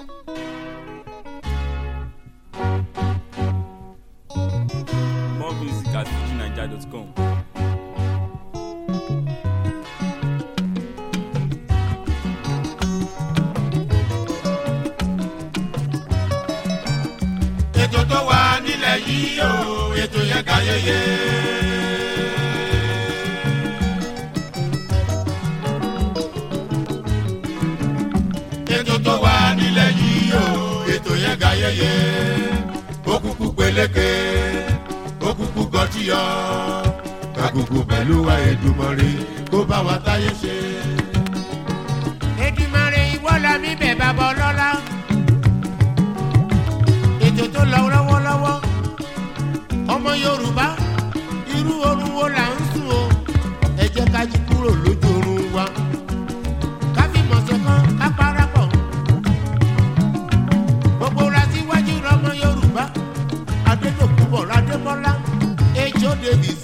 More music at fujinaija.com. ètò tó wà nílẹ̀ yìí o ètò yẹn ga yeye. ètò tó wà nílẹ̀ yìí o ètò yẹn ga yeye. òkùnkùn peléke òkùnkùn gọtíyọ kakuku pẹ̀lú wa Èdùmàrè kó bá wa táyé ṣe. Èdùmàrè ìwọ la mi bẹ̀ bàbá ọlọ́lá. ètò tó lọ lọ́wọ́lọ́wọ́ ọmọ Yorùbá irú oorun wo là ń sùn o ẹ jẹ́ ká jí kúrò lójú oorun wa ká fi mọ̀ọ́sẹ̀ kan ká parapọ̀ gbogbo ra síwájú lọ́mọ Yorùbá Adédọ̀kúbọ̀ Adébọ́lá Ejò Davis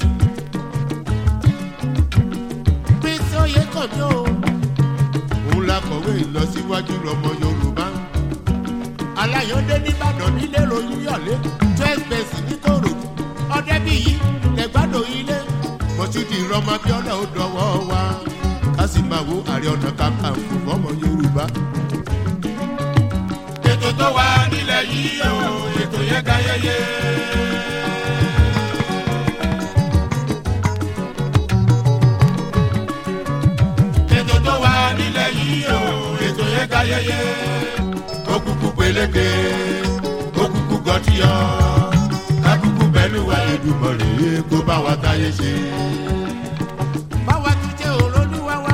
Prince Oyèkánmi o òun la kọ̀wé ìlọsíwájú lọ́mọ Yorùbá aláyọ̀dé nìbàdàn nílé ròyìn yọ̀lé twelve bẹ́ẹ̀sì ní kòròdú ọ̀dẹ́bíyí lẹ́gbàdo ilé mọ̀ṣúdì rọmọ abíọ́lá ó dọwọ́ wa ká sì máa wo àrẹ ọ̀nà kakanfò fọmọ Yorùbá. ètò tó wà nílẹ̀ yìí o ètò yẹn ga yeye. ètò tó wà nílẹ̀ yìí o ètò yẹn ga yeye. òkùnkùn peléke òkùnkùn gọtíyọ kákùkù bẹ́ẹ̀ ló wà Èdùmàrè kó bá wa táyé ṣe. báwa tún jẹ́ olólùwà wa.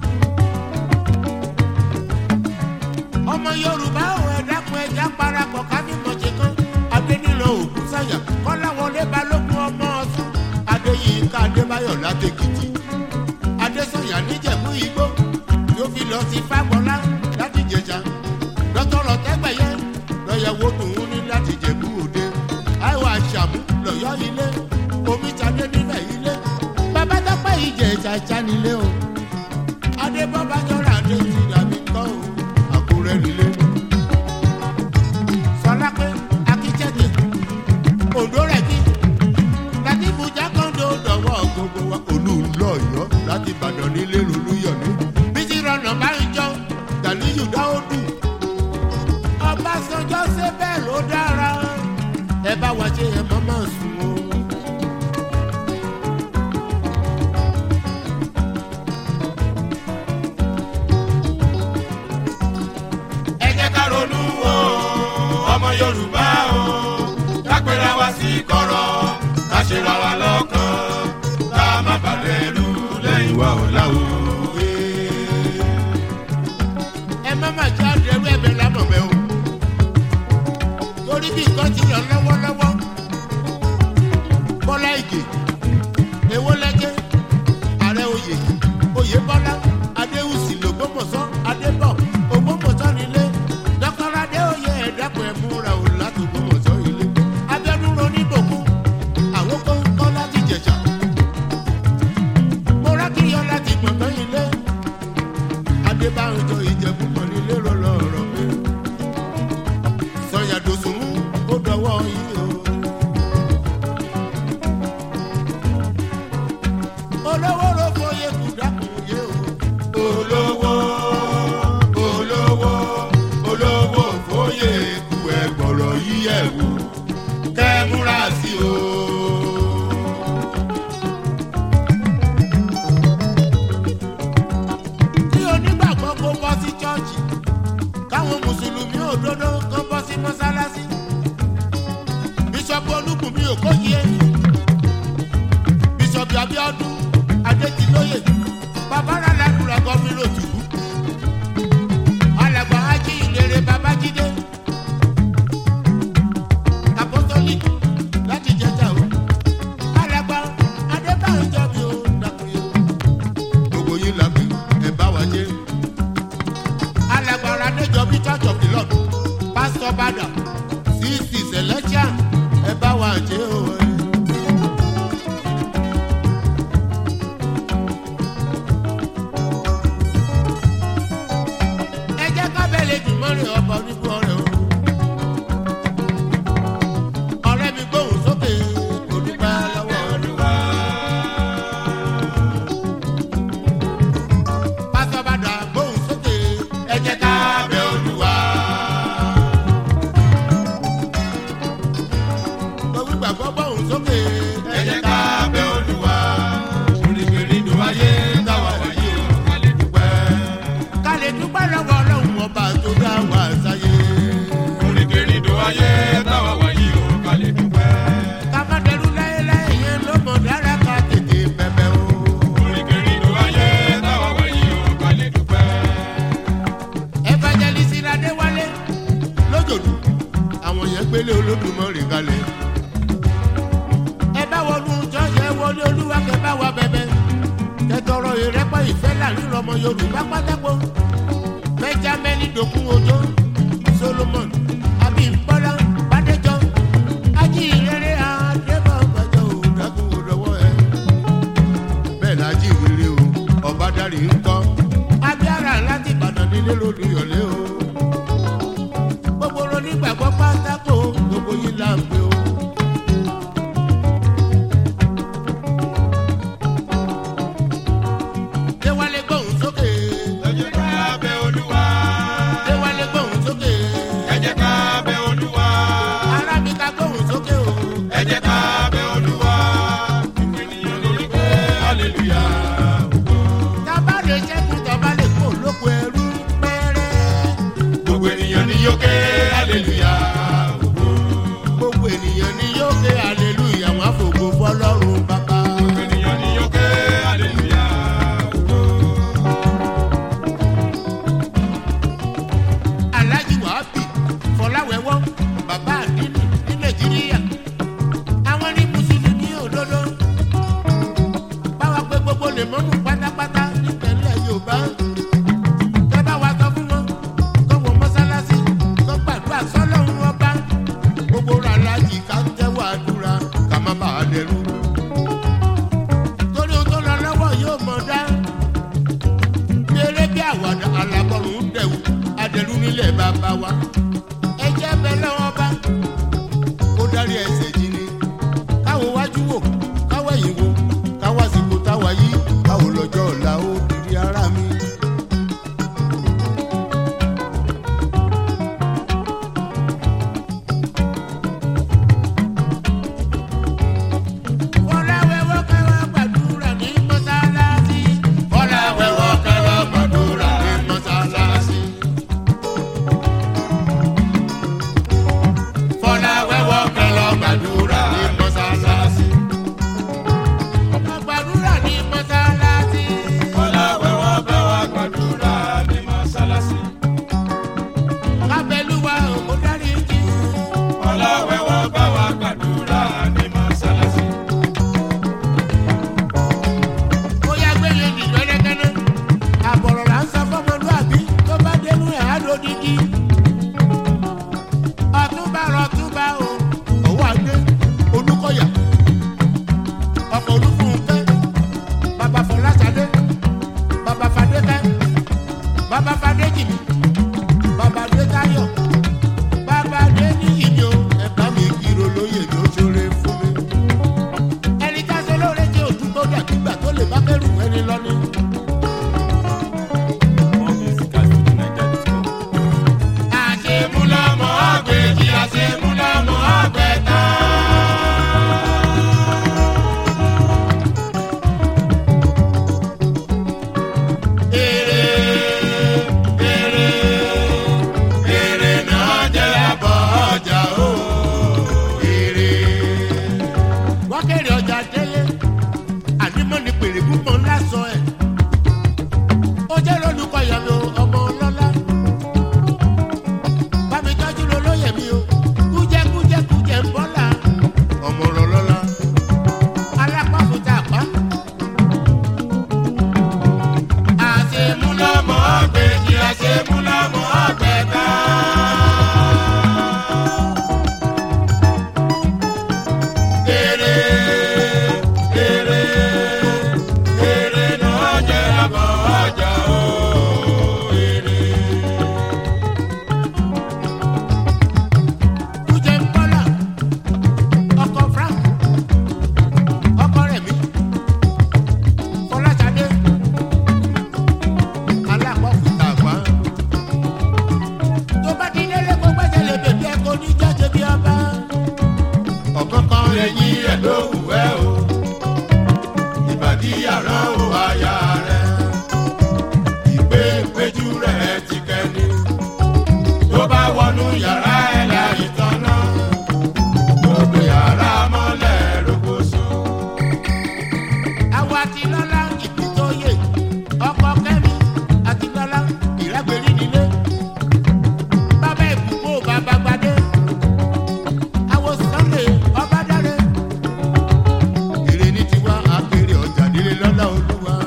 ọmọ yorùbá ò ẹ dákun ẹja parapọ̀ ká ní mọ̀jẹ̀ kan adénílò ògùn sáyà kọ́láwọlé balógun ọmọ ọ̀sùn adéyínká adébáyọ̀ látẹ̀kìtì adésọ̀yà níjẹ̀bú igbó yóò fi lọ sí fagbọ́lá láti jẹjà dọ́tọ̀rọ̀ tẹ́gbẹ̀yẹ lọ́yẹ̀wò tòun ní láti jẹ̀bú òde àìwọ̀ àṣàmú lọ́yọ́ ilé omi tàdé nílẹ̀ ilé bàbá tọ́pẹ́ ìjẹ́ ìjàjà nílé o adébọ́bá jọra adé ti dàbí kọ́ o àkúrẹ́ nílé sọlá pé akíjẹ́dẹ̀ òǹdó rẹ̀ kí láti bùjá kọ́ńdó dọ̀wọ́ gbogbo wa olùlọ́yọ̀ láti ìbàdàn nílé lolúyọ̀lé bísí rọnà bá ń jọ gàlíyù dáódù ọbásanjọ́ ṣe bẹ́ẹ̀ ló dára ẹ bá wa ṣe ẹ mọ́ máa sùn o. ẹ jẹ́ ká ronú o ọmọ yorùbá o ká pera wa sí kọ̀rọ̀ ká ṣe ra wa lọ́kàn ká má bàlẹ̀ ẹrú lẹ́yìn wa ò láwo. ẹ má má já dẹrú ẹbẹ lámọ̀mẹ́ o torí bí nǹkan ti lọ lọ́wọ́lọ́wọ́ bọ́lá ìgè èwo lẹ́jẹ́ ààrẹ oyè oyè bọ́lá adéhùsì lògbómọ̀ṣọ́ adébọ̀ ògbómọ̀ṣọ́ nílé dọ́kọ́lá adé oyè ẹ̀dàpọ̀ ẹ̀múra ò láti ògbómọ̀ṣọ́ ilé abẹ́nú roníbòkú àwọn kọ́ńkọ́ láti jẹ̀jà mọ́rákìyọ́ láti gbọ̀ngàn ilé adébáyọjọ ìjẹ̀bú mọ̀ nílé rọlọ́rọ̀ mi sọ̀yàdòsùn ó dọwọ́ yìí o. olówó ló fọyé kù dákun yé o. olówó olówó olówó fóyè ku ẹgbọ̀rọ̀ yíyẹ̀ wò kẹ́ ẹ múra sí o. kí onígbàgbọ́ kó bọ́ sí chọ́ọ̀chì káwọn mùsùlùmí òdodo kó bọ́ sí mọ́sálásí. bíṣọ̀bù olúkùnmí òkóyè bíṣọ̀bù abíọ́dún adétìlóyè babára ládùúrà gọ́mìnà òtùbú alàgbà ájí ìlérè babájídé apostolic láti jẹjà o alàgbà adébáyọjọ mi ò dàkúnyẹ o gbogbo yín la pè ẹ bá wa jẹ́. alágbára níjọbí church of the lord pastor bada sixty selection ẹ bá wa jẹ o. ẹ jẹ́ ká bẹ́ẹ̀ lè dùn mọ́rin ọba onígbọ́ bẹ olúwa. Gbogbo ìgbàgbọ́ bọ̀hún sókè. ẹ jẹ́ ká bẹ olúwa. oríkèérídò ayé táwa wáyé o ká lè dúpẹ́. Ká lè dúpẹ́ lọ́wọ́ ọlọ́run ọba tó dá wa sáyé. oríkèérídò ayé táwa wáyé o ká lè dúpẹ́. Ká má dẹrú láéláé yẹn ló mọ̀ dára ká tètè bẹ̀bẹ̀ o. oríkèérídò ayé táwa wáyé o ká lè dúpẹ́. Evangelist Adéwálé lójòdù àwọn yẹn gbélé Olódùmarè kalẹ̀. Ẹ bá wọnú jọ́ọ̀ṣì ẹ wọlé olúwa kẹ bá wa bẹ̀bẹ̀. Kẹtọrọ ìrẹ́pọ̀ ìfẹ́ láàrin ọmọ Yorùbá pátákó. Benjamin Dokun Ojo Solomon Abimbola Bádéjọ Ajíhìnrere Adébọ̀gbàjọ òdàkùn òdòwọ́ ẹ. Bẹ́ẹ̀ la jíhìnrere o, ọ̀bádàrí ń kọ́. Abíára láti Ìbàdàn nílé lódìyọ̀lé o. Gbogbo onígbàgbọ́ pátákó gbogbo yìí là ń pè o. Déwálé gbóhùn sókè. ẹ jẹ́ ká bẹ olúwa. Déwálé gbóhùn sókè. ẹ jẹ́ ká bẹ olúwa. Arábìká gbóhùn sókè o. ẹ jẹ́ ká bẹ olúwa. ènìyàn lórí pé hallelujah. Tábà lè ṣẹ́kù tọ́ba lè kó lóko ẹrú pẹ́rẹ́. gbogbo ènìyàn ni yóò ké hallelujah. Gbogbo ènìyàn ni yóò ké hallelujah wọn àfògo fọlọ́run bàbá. gbogbo ènìyàn ni yóò ké hallelujah. Alhaji Wahabi Fọláwẹ́wọ́ bàbá àdínì ní Nàìjíríà. Àwọn ní Mùsùlùmí òdodo. Báwa pé gbogbo lè mọ́mú pátápátá nípínlẹ̀ Yorùbá. Kẹ́ bá wa sọ fún wọn, kọ́ wọ mọ́sálásí, kọ́ gbàdúrà sọ́lọ́run ọba. Gbogbo ra Alhaji ká tẹ́wọ́ àdúrà ká má bàa dẹrú. Torí ohun tó lọ lọ́wọ́ yóò mọ̀ dá bí eré bí àwàdà alábọ̀rún ń dẹ̀wù adẹ̀lú nílẹ̀ bàbá wa. ẹ jẹ́ bẹ́ẹ̀ lọ́wọ́ bá kó dárí ẹsẹ̀ jí ni. káwo wájú wò káwo ẹ̀yìn wò káwo àsìkò táwa yí káwo lọ́jọ́ ọ̀la ó kiri ara mi. Fọláwẹ́wọ́ kẹ́wọ́ gbàdúrà ní mọ́sálásí. Fọláwẹ́wọ́ kẹ́wọ́ gbàdúrà ní mọ́sálásí. Fọláwẹ́wọ́ kẹ́wọ́ gbàdúrà ní mọ́sálásí. Gbàdúrà ní mọ́sálásí. Fọláwẹ́wọ́ bá wa gbàdúrà ní mọ́sálásí. Kábẹ́lúwa òkú dárí jì. Fọláwẹ́wọ́ bá wa gbàdúrà ní mọ́sálásí. Ó yá gbélé nìjọ ẹlẹ́gẹ́nẹ́. Àbọ̀rọ̀ là ń sọ fọ́mọlúàbí tó bá dénú ẹ̀ á lódìdí. Ọ̀túnba rọ̀túnba o, òwò àgbé Olúkọ̀yà. Ọkọ̀ Olúfúnkẹ́, bàbá Fọláṣadé, bàbá Fadékẹ́, bàbá Fadéjìmí, bàbá Adétáyọ̀, bàbá Adéníyì o, ẹ̀ka mi kiri olóyè ló ṣoore fún mi ẹni tá a ṣe lóore jẹ́ òdúgbò dàgbígbà tó lè bá kẹ́rù ẹni lọ ní. More music at fujininja.com. wọnú yàrá ẹ̀ láì tọ́nà gbogbo yàrá mọ́lẹ̀ rogoṣo. àwọn àtìlọ́lá ìpìtòyè ọkọ̀ kẹ́mi àtìlọ́lá ìrágbèrí nílé bàbá ìbùkún bàbá gbadé àwọn sunday ọbádáre èrè ní tiwa àpèrè ọjà nílé lọ́lá olúwa.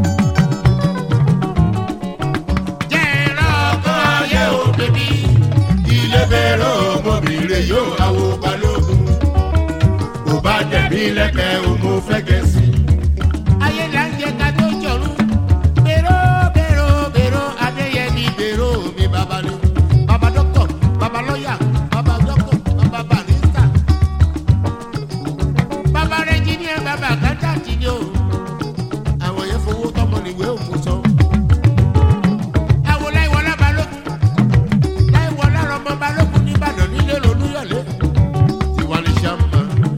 jẹ́ ẹ̀rọ ọkọ̀ ayé ò bèbí ilé bẹ̀rẹ̀ ọmọbìnrin yóò àwọ̀ balógun kò bá dẹ̀mí lẹ́kẹ̀ẹ́ òmò fẹ́gẹ̀sì. ayé là ń jẹ ká tó jọrún bèrò bèrò bèrò adéyẹmí bèrò mi bàbá ni bàbá dọ́kítọ̀ bàbá lọ́yà bàbá dọ́kítọ̀ bàbá barista bàbá rẹ́jíníà bàbá kátàtì ni o àwọn yẹn fowó tọmọ níwèé òmù sọ. àwọn láìwọlá balógun láìwọlá rọmọ balógun nìbàdàn nílé lolúyọ̀lé tiwa ní sàmà.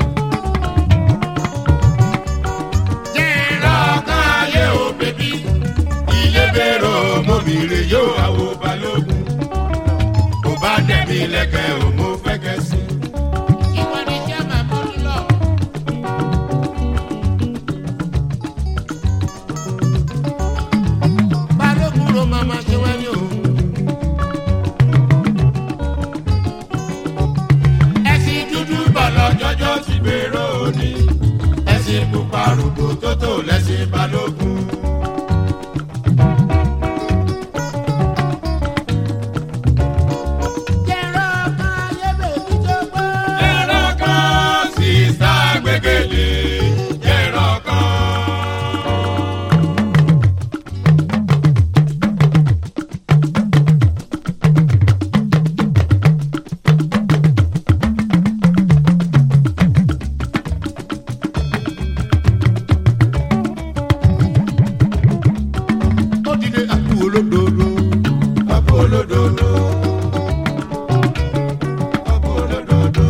jẹ́rọ ọkàn ayé ò bèbí ilé bẹ̀rẹ̀ ọmọbìnrin yóò àwọ̀ balógun kò bá dẹ̀mí lẹ́kẹ̀ẹ́ òmò fẹ́gẹ̀sì. ìwọ ni sàmà mọ́ni lọ. balógun ló máa ma ṣe wẹ́ni o. ẹ̀sìn dúdú bọ̀lọ̀ jọjọ́ ti gbèrò òní ẹ̀sìn pupa rògbò tó tó lẹ́sìn balógun. jẹ́rọ kan ayé bèbí tó gbọ́. ẹ̀rọ kan sísá gbẹ́gẹ́lé ẹ̀rọ kan. ó dìde àpò olódodo. ọkọ olódodo ọkọ olódodo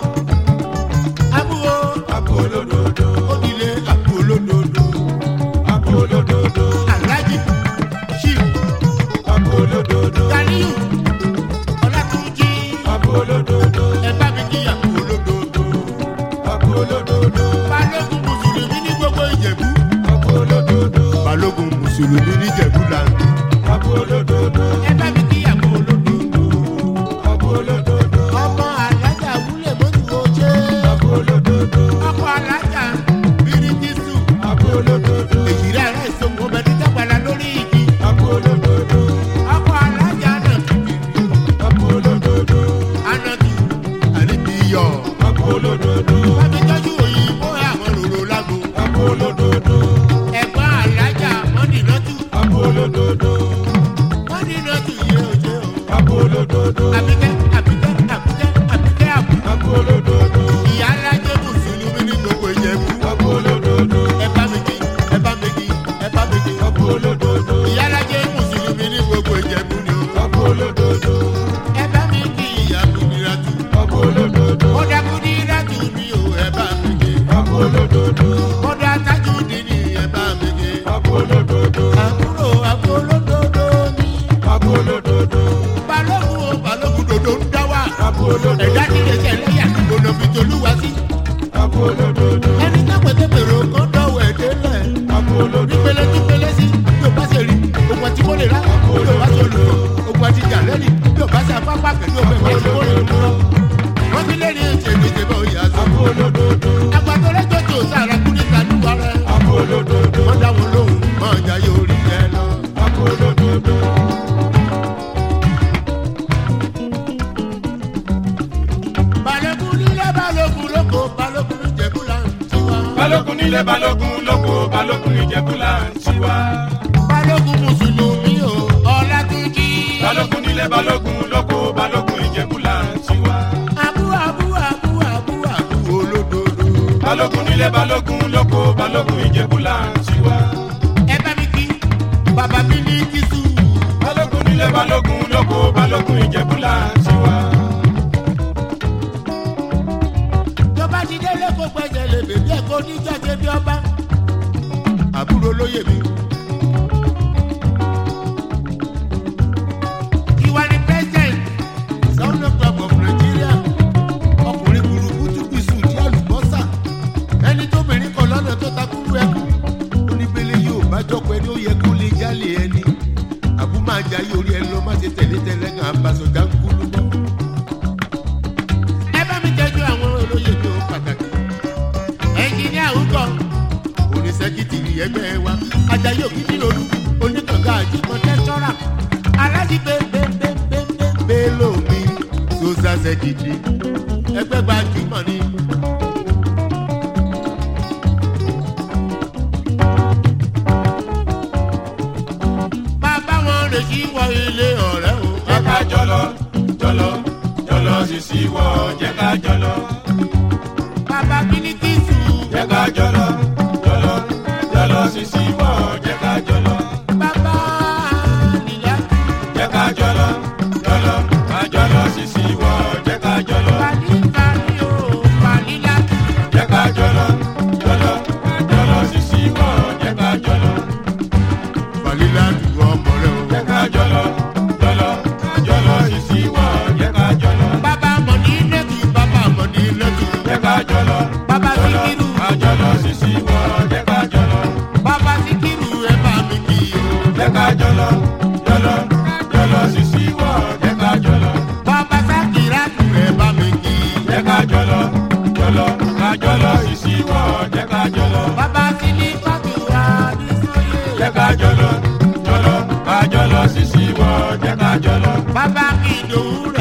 àbúrò ọkọ olódodo ó dìde àpò olódodo. ọkọ olódodo aláàjì chief ọkọ olódodo ganiyu ọlátúnjì ọkọ olódodo ẹ bá mi kí àpò olódodo. ọkọ olódodo balógun mùsùlùmí ní gbogbo ìjẹ̀bú. ọkọ olódodo balógun mùsùlùmí ní ìjẹ̀bú làǹdù. ọkọ olódodo ẹ bá mi kí àpò olódodo. ọkọ olódodo ọmọ alájà wúlẹ̀ mọ́tò oṣé. ọkọ olódodo ọkọ alájà bíríkìsù. ọkọ olódodo èyí rẹ̀ rẹ̀ sọ̀kò bẹ̀rẹ̀ dàgbàlá lórí igi. ọkọ olódodo ọkọ alájà náà kìkì. ọkọ olódodo anadu àríbíyọ̀. ọkọ olódodo Bámi tọ́jú òyìnbó àwọn ròrò lágbo. ọkọ olódodo Ẹ̀gbọ́n alájà mọ́nìlọ́tù. ọkọ olódodo Mọ́nìlọ́tù yé òjò. ọkọ olódodo Àbíkẹ́ àbíkẹ́ àbíkẹ́ àbíkẹ́ àbú. ọkọ olódodo Ìyá alájẹ́ mùsùlùmí ní gbogbo ìjẹ̀bú. ọkọ olódodo Ẹ bá mi kí, ẹ bá mi kí, ẹ bá mi kí. ọkọ olódodo Ìyá alájẹ́ mùsùlùmí ní gbogbo ìjẹ̀bú ni o. ọkọ olódodo Ẹ bá mi kí ìyá Kúdírátù. ọkọ olódodo Ó dá Kúdírátù mi o, ẹ bá mi kí. ọkọ olódodo Ó dá Tájúdínì, ẹ bá mi kí. ọkọ olódodo Àbúrò àbúrò olódodo ni. ọkọ olódodo balógun o balógun dodo ń dá wà. ọkọ olódodo ẹ̀dá ti lè ṣe ẹlẹ́yà gbọ́dọ̀ fi tolúwa sí. ọkọ olódodo ẹni tó pété pèrò kan dọ̀wọ̀ ẹ̀ délẹ̀. ọkọ olódodo nípele tí pele sí yóò bá ṣe rí ogun àti mọ́lẹ̀ rà yóò bá ṣe olùkọ́ ogun àti jàlẹ́rì yóò bá ṣe apápá pẹ̀lú ogun ẹ̀fọ́ àti mọ́lẹ̀ rà. wọ́n ti lé ní ètò ìdíje bá oyè àṣọ. ọkọ olódodo agbátọ lẹ́jọ́ tó sára kú ní kàdúrà rẹ̀. ọkọ olódodo wọ́n dá wọn lóhùn máa jà yóò rí ẹ lọ. ọkọ olódodo balógun nílé balógun lóko balógun ní jẹ̀bú là ń tiwa. balógun nílé balógun lóko balógun ìjẹ̀bú là ń tiwa. balógun mùsùlùmí o ọlátúnjì. balógun nílé balógun lóko balógun ìjẹ̀bú là ń tiwa. abu abu abu abu abu olódodo. balógun nílé balógun lóko balógun ìjẹ̀bú là ń tiwa. ẹ bá mi kí bàbá mi ní kìsù. balógun nílé balógun lóko balógun ìjẹ̀bú là ń tiwa. tó bá ti délé kó gbẹ̀sẹ̀ lè bèbí ẹ̀ kó níjọ́ ṣe bí ọba. àbúrò lóye mi. ìwà ni president aláṣẹ gidi ẹgbẹ́ gbajúmọ̀ ni. bàbá wọn lè ṣí wọ ilé ọ̀rẹ́ o. jẹ́ ká jọlọ jọlọ jọlọ sisi wọ jẹ́ ká jọlọ bàbá bílíkìsù. jẹ́ ká jọlọ jọlọ jọlọ sisi wọ jẹ́ ká jọlọ bàbá nìyá. jẹ́ ká jọlọ jọlọ ká jọlọ sisi wọ jẹ́ ká jọlọ pàdé pàdé o pàdé láti. jẹ́ ká jọlọ jọlọ jọlọ sisi wọ jẹ́ ká jọlọ pàdé láti ọmọ rẹ o. jẹ́ ká jọlọ jọlọ jọlọ sisi wọ jẹ́ ká jọlọ bàbá mọ̀ ní lẹ́kì bàbá mọ̀ ní lẹ́kì. jẹ́ ká jọlọ bàbá jọlọ síkírù. ká jọlọ sisi wọ jẹ́ ká jọlọ. bàbá síkírù ẹ bá mi kì í o. jẹ́ ká jọlọ jọlọ jọlọ sisi wọ jẹ́ ká jọlọ bàbá sákìrà tù ẹ bá mi kì í. jẹ́ ká jọlọ jọlọ ká jọlọ sisi wọ jẹ́ ká jọlọ bàbá sílí kọ́tù wá ní sóyè. jẹ́ ká jọlọ jọlọ ká jọlọ sisi wọ jẹ́ ká jọlọ bàbá kìdòwú